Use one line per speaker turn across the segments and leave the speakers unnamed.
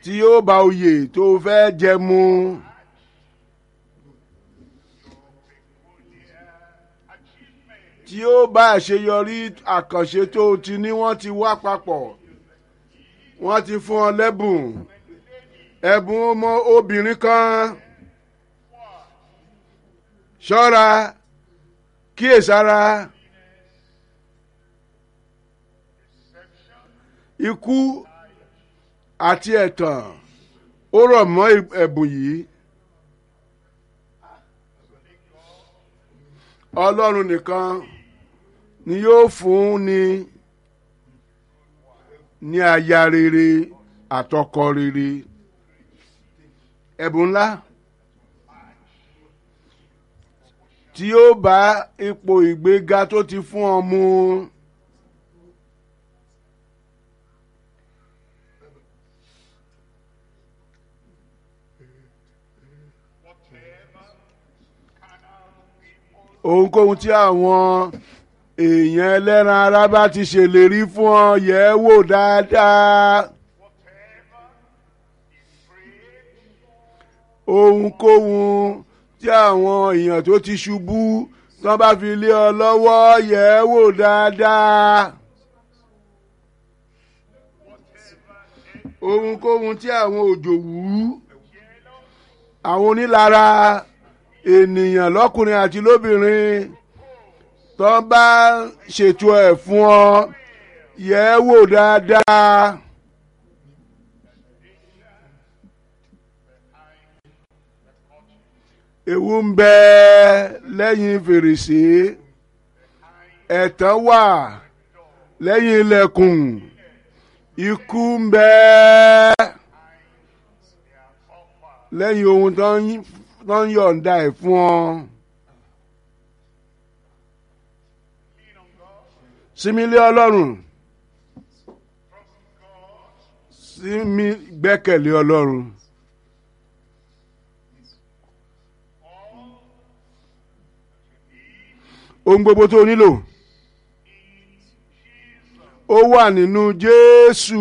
tí yóò bá oyè tó fẹ́ jẹ mu tí yóò bá àṣeyọrí àkànṣe tó ti ní wọ́n ti wá papọ̀ wọ́n ti fún ọ lẹ́bùn ẹ̀bùn ọmọ obìnrin kan ṣọ́ra kíyèsára ikú àti ẹ̀tàn ó rọ̀ mọ́ ẹ̀bùn yìí ọlọ́run nìkan ni yóò fún ni ní aya rere àtọkọ rere ẹ̀bùn ńlá tí yóò bá ipò ìgbéga tó ti fún ọ mu. ohunkóhun tí àwọn èèyàn ẹlẹ́ran ara bá ti ṣèlérí fún ọ yẹ̀ ẹ́ wò dáadáa. ohunkóhun tí àwọn èèyàn tó ti ṣubú tán bá fi lé ọ lọ́wọ́ yẹ̀ ẹ́ wò dáadáa. ohunkóhun tí àwọn òjòwú àwọn onílara ènìyàn lọ́kùnrin àti lóbìnrin tó bá ṣètò ẹ̀ fún ọ yẹ̀ ẹ́ wò dáadáa. ewu ń bẹ lẹ́yìn fèrèsé ẹ̀tàn wà lẹ́yìn ilẹ̀kùn ikú ń bẹ lẹ́yìn ohun tó ń tó ń yọ̀ǹda ẹ̀ fún ọ. Símílé Ọlọ́run símí gbẹ́kẹ̀lé Ọlọ́run. Ohun gbogbo tó o nílò ó wà nínú Jésù.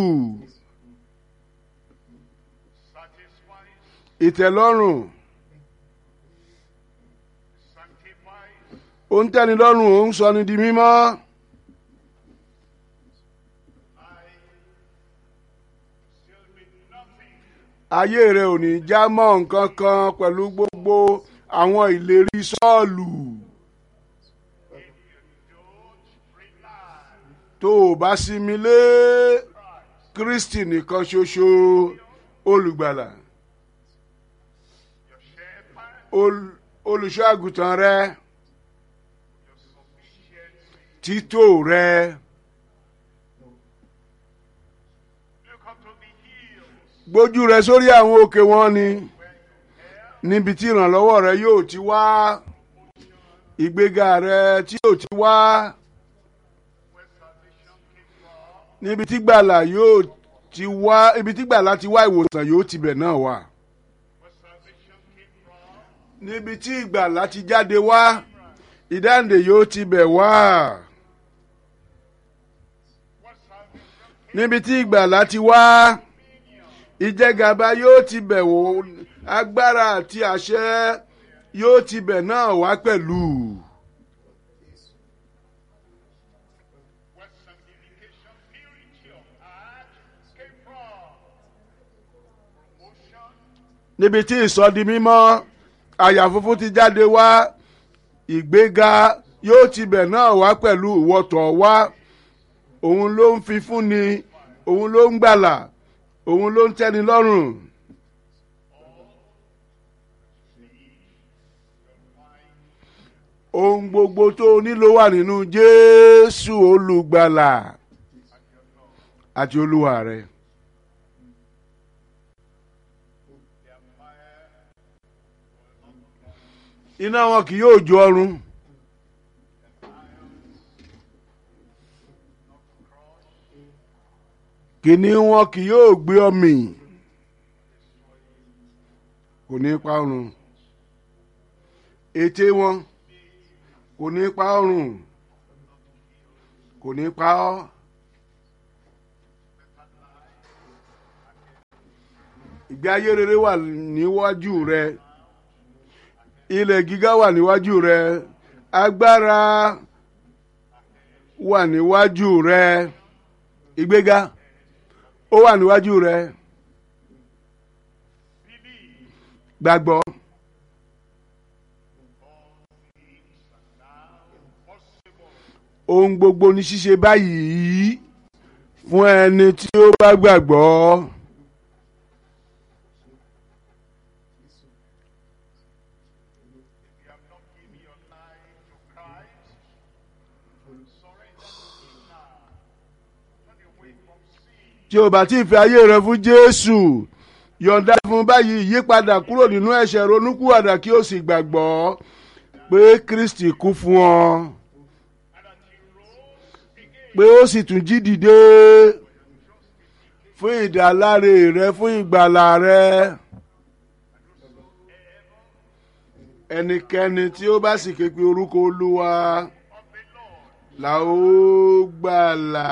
Ìtẹ̀lọ́rùn. ó ń tẹ́ni lọ́rùn ó ń sọ ni di mímọ́. ayé rẹ ò ní já mọ́ nǹkan kan pẹ̀lú gbogbo àwọn ìlérí sọ́ọ̀lù. tó o bá sinmi lé Kristi nìkan ṣoṣo olùgbàlà olùṣọ́ àgùntàn rẹ títò rẹ. gbójú rẹ sórí àwọn òkè wọn ni níbi tí ìrànlọ́wọ́ rẹ yóò ti wá ìgbéga rẹ tí yóò ti wá níbi tí gbàlà yóò ti wá ibi tí gbàlà ti wá ìwòsàn yóò tibẹ̀ náà wà níbi tí ìgbàlà ti jáde wá ìdáǹdè yóò tibẹ̀ wá. níbi tí ìgbàlà ti wá ìjẹgàba yóò ti bẹ̀ wò agbára àti àṣẹ yóò ti bẹ̀ náà wá pẹ̀lú. níbi tí ìsọdi mímọ́ àyà funfun ti jáde wá ìgbéga yóò ti bẹ̀ náà wá pẹ̀lú ìwọ́tọ̀ wá òun ló ń fi fúnni òun ló ń gbàlà òun ló ń tẹ́ni lọ́rùn. ohun gbogbo tó o nílò wà nínú Jésù olùgbàlà àti olúwa rẹ. iná wọn kì yóò jó ọrùn. kìnìún wọn kì yóò gbé ọmì kò ní pa ọrùn ètè wọn kò ní pa ọrùn kò ní pa ọ́ ìgbé ayé rere wà níwájú rẹ ilẹ̀ gíga wà níwájú rẹ agbára wà níwájú rẹ ìgbéga ó wà níwájú rẹ gbàgbọ́ ohun gbogbo ní ṣíṣe báyìí fún ẹni tí ó bá gbàgbọ́.
you have not given your life to Christ, surrender to Him now. Turn away from sin.
tí o bá ti fi ayé rẹ fún jésù yọ̀ǹda fún báyìí yípadà kúrò nínú ẹ̀ṣẹ̀ ronúkúwàdà kí o sì gbàgbọ́ pé kristi kú fún ọ pé ó sì tún jí dìde fún ìdáláre rẹ fún ìgbàlà rẹ ẹnikẹ́ni tí ó bá sì ké pe orúkọ olúwa là ó gbàlà.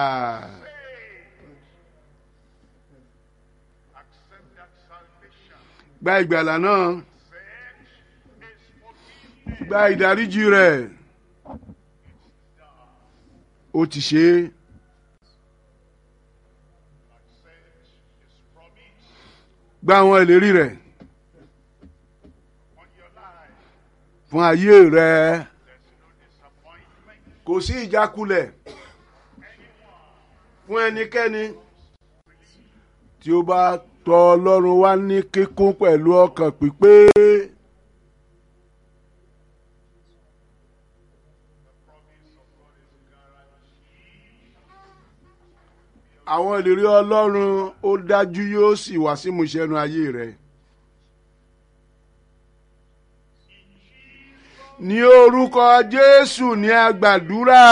Accept that salvation.
gba ìgbàlà náà
Faith is forgiveness.
gba ìdáríjì rẹ̀ ó ti ṣe é
Accept His promise
gba àwọn ìlérí rẹ̀
on your life.
fún ayé rẹ̀
There's no disappointment.
kò sí ìjákulẹ̀ fún ẹnikẹ́ni tí ó bá tọ̀ ọlọ́run wá ní kíkún pẹ̀lú ọkàn pípé
Promise of God is guaranteed.
àwọn ìlérí ọlọ́run ó dájú yóò sì wá sí ìmúṣẹ́nu ayé rẹ̀. ní orúkọ jésù ní agbàdúrà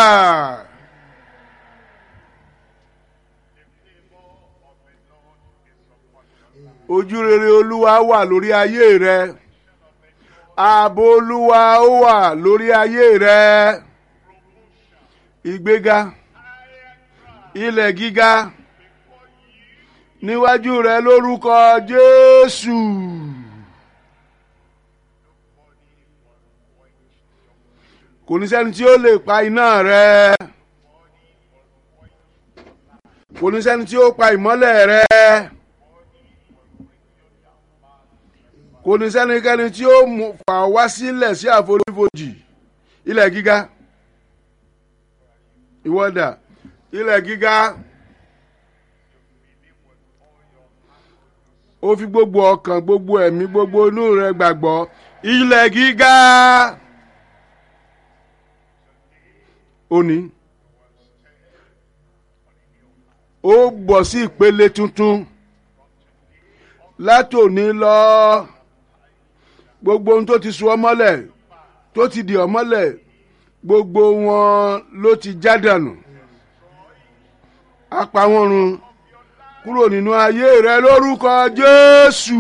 ojú rere olúwa wà lórí ayé rẹ ààbò olúwa ó wà lórí ayé rẹ ìgbéga ilẹ̀ gíga níwájú rẹ lórúkọ jésù. kò ní sẹ́ni tí ó lè pa iná rẹ kò ní sẹ́ni tí ó pa ìmọ́lẹ̀ rẹ kò ní sẹ́nikẹ́ni tí ó mú fà wá sílẹ̀ sí àforífojì ilẹ̀ gíga ìwọ́dà ilẹ̀ gíga ó fi gbogbo ọkàn gbogbo ẹ̀mí gbogbo inú rẹ gbàgbọ́ ilẹ̀ gíga. òní ó bọ̀ sí ìpele tuntun látòní lọ gbogbo ohun tó ti so ọ́ mọ́lẹ̀ tó ti dì ọ́ mọ́lẹ̀ gbogbo wọn ló ti já dànù á pa wọ́n run kúrò nínú ayé rẹ lórúkọ Jésù.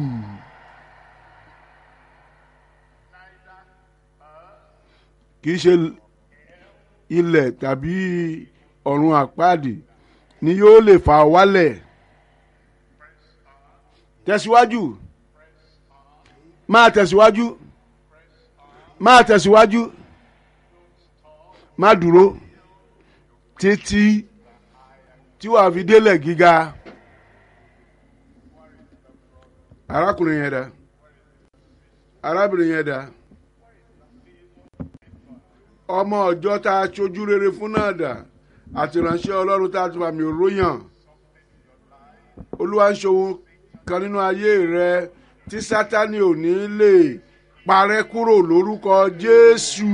kì í ṣe ilẹ̀ tàbí ọ̀run àpáàdì ni yóò lè fà ọ́ wálẹ̀ tẹ̀síwájú máa tẹ̀síwájú máa tẹ̀síwájú má dúró títí tí wàá fi délẹ̀ gíga arákùnrin yẹn dá arábìnrin yẹn dá ọmọ ọjọ́ tá a ṣojú rere fún náà dà àti ìránṣẹ́ ọlọ́run tá a ti fàmì òróyàn olúwa ń ṣòwò kan nínú ayé rẹ tí sátani ò ní lè parẹ́ kúrò lórúkọ jésù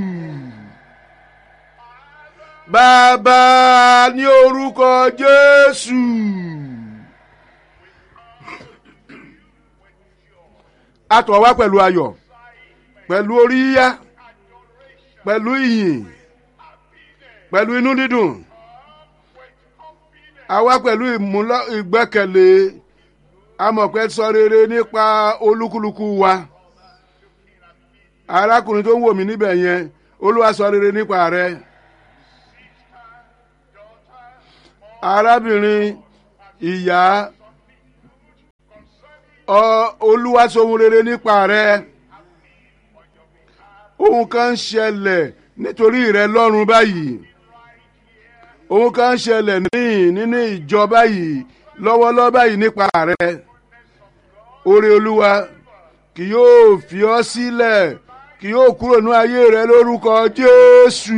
bàbá ní orúkọ jésù a tọ̀ wá pẹ̀lú ayọ̀ pẹ̀lú orí yíyá pẹ̀lú ìyìn pẹ̀lú inú dídùn a wá pẹ̀lú ìmúlọ- ìgbẹ́kẹ̀lé amọ̀pẹ́ sọ rere nípa olúkúlùkù wa arákùnrin tó ń wò mí níbẹ̀ yẹn olúwa sọ rere nípa rẹ arábìnrin ìyá Ọ- olúwa sohun rere nípa rẹ ohun kan ń ṣẹlẹ̀ nítorí rẹ lọ́run báyìí ohun kan ń ṣẹlẹ̀ níhìn nínú ìjọ báyìí lọ́wọ́lọ́wọ́ báyìí nípa rẹ oore olúwa kì yóò fi ọ́ sílẹ̀ kì yóò kúrò ní ayé rẹ lórúkọ jésù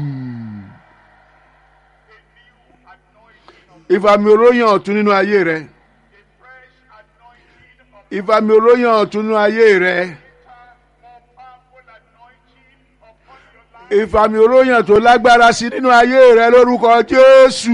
ìfàmì oróyàn ọ̀tún nínú ayé rẹ
fresh anointing of
ìfàmì oróyàn ọ̀tún nínú ayé rẹ
more powerful anointing upon your life.
ìfàmì oróyàn tó lágbára sí nínú ayé rẹ lórúkọ jésù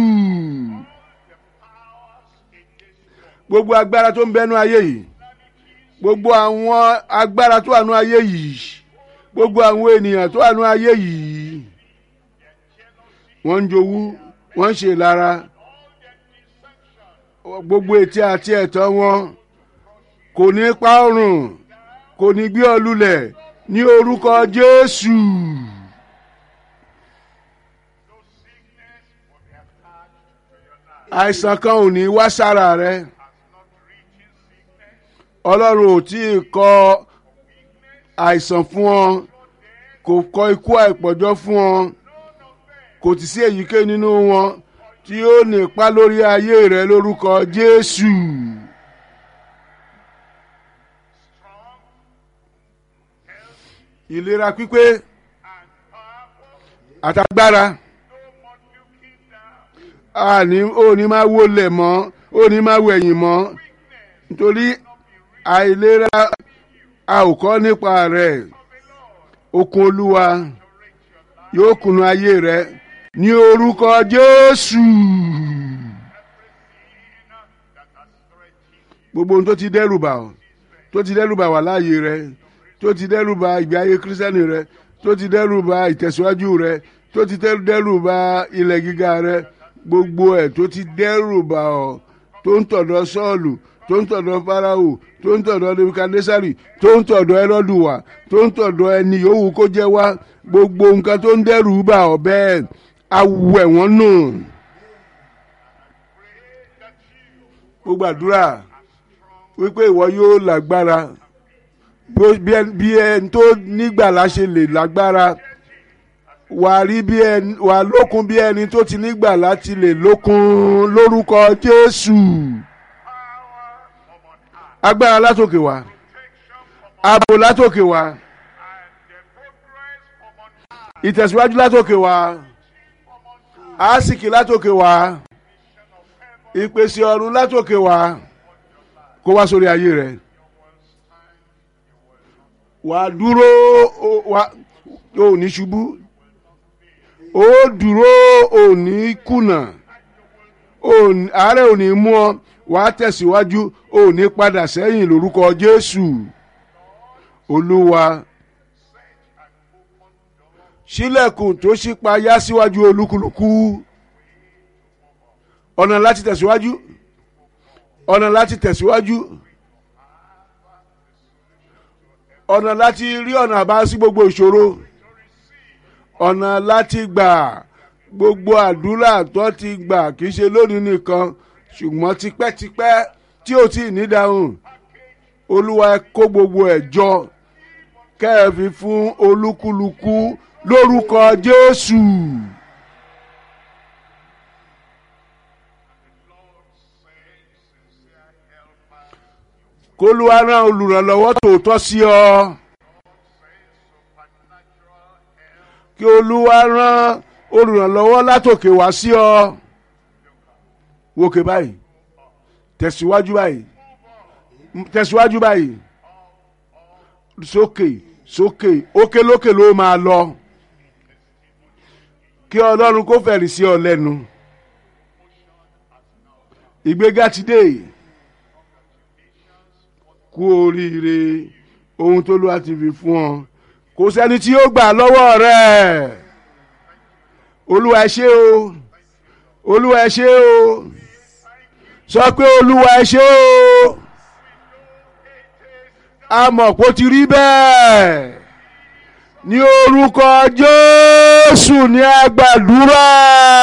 gbogbo agbára tó ń bẹnu ayé yìí gbogbo àwọn agbára tó wà nú ayé yìí gbogbo àwọn ènìyàn tó wà nú ayé yìí wọ́n ń jowú wọ́n ń ṣe ìlara gbogbo ètí àti ẹ̀tọ́ wọn kò ní pa ọrùn kò ní gbé ọ lulẹ̀ ní orúkọ jésù.
No sickness will be attached to your life.
àìsàn kan ò ní wá sára rẹ
Has not reaching sickness,
ọlọ́run ò tí ì kọ àìsàn fún ọ kò kọ ikú àìpọ̀jọ́ fún ọ kò tí sí èyíkéyìí nínú wọn tí ó nípa lórí ayé rẹ lórúkọ jésù
strong,
ìlera pípé
and powerful.
àtagbára
No more looking down.
àní ò ní máa wọlé mọ́ ò ní máa wẹ̀yìn mọ́ nítorí àìlera a ò kọ́ nípa rẹ̀ okun olúwa yóò kùnú ayé rẹ ní orúkọ jésù
That has threatened
gbogbo ohun tó ti dẹ́rù bà ọ́ tó ti dẹ́rù bà wà láàyè rẹ tó ti dẹ́rù bà ìgbé ayé kírísítẹ́nì rẹ tó ti dẹ́rù bà ìtẹ̀síwájú rẹ tó ti tẹ́- dẹ́rù bà ilẹ̀ gíga rẹ gbogbo ẹ̀ tó ti dẹ́rù bà ọ́ tó ń tọ̀dọ̀ sọ́ọ̀lù tó ń tọ̀dọ̀ fáráhù tó ń tọ̀dọ̀ nebukadnesari tó ń tọ̀dọ̀ ẹrọ́dù wá tó ń tọ̀dọ̀ ẹni yòówù kó jẹ́ wá gbogbo nǹkan tó ń dẹ́rù bà ọ́ bẹ́ẹ̀ awẹ̀ wọ́n nù gbogbo àdúrà wípé ìwọ yóò lágbára bó- bí ẹn- bí ẹni tó nígbàlá ṣe lè lágbára wà á rí bí ẹni wà á lókun bí ẹni tó ti nígbàlá ti lè lókun lórúkọ jésù agbára látòkè wá ààbò látòkè wá
and the progress from on high.
ìtẹ̀síwájú látòkè wá àásìkì látòkè wá ìpèsè ọ̀run látòkè wá kó wá sórí ayé rẹ wà á dúró ó- wà ó ní ṣubú ó dúró ó ní kùnà ó ní- àárẹ̀ ò ní mú ọ wà á tẹ̀síwájú ó ní padà sẹ́yìn lórúkọ jésù olúwa sílẹ̀kùn tó ṣípayá síwájú olúkúlùkù ọ̀nà láti tẹ̀síwájú ọ̀nà láti tẹ̀síwájú ọ̀nà láti rí ọ̀nà àbá sí gbogbo ìṣòro ọ̀nà láti gbà gbogbo àdúrà tó ti gbà kì í ṣe lónìí nìkan ṣùgbọ́n tipẹ́tipẹ́ tí ò tí ì ní dáhùn olúwa ẹ kó gbogbo ẹ̀ jọ kẹ́ẹ̀fì fún olúkúlùkù lórúkọ jésù. kólúwa rán olùrànlọ́wọ́ tòótọ́ sí ọ. kí olúwa rán olùrànlọ́wọ́ látòkè wá sí ọ. wòkè báyìí tẹ̀síwájú báyìí tẹ̀síwájú báyìí sókè sókè òkè lókè ló máa lọ kí ọlọ́run kó fẹ̀rì sí ọ lẹ́nu ìgbéga ti dé kú oríire ohun tó lọ́wọ́ ti fi fún ọ kò sẹ́ni tí yóò gbà lọ́wọ́ rẹ̀ olúwa ẹ ṣé o olúwa ẹ ṣé o sọ pé olúwa ẹ ṣé o a mọ̀ pé ó ti rí bẹ́ẹ̀ ní orúkọ jésù ní àgbàdúrà.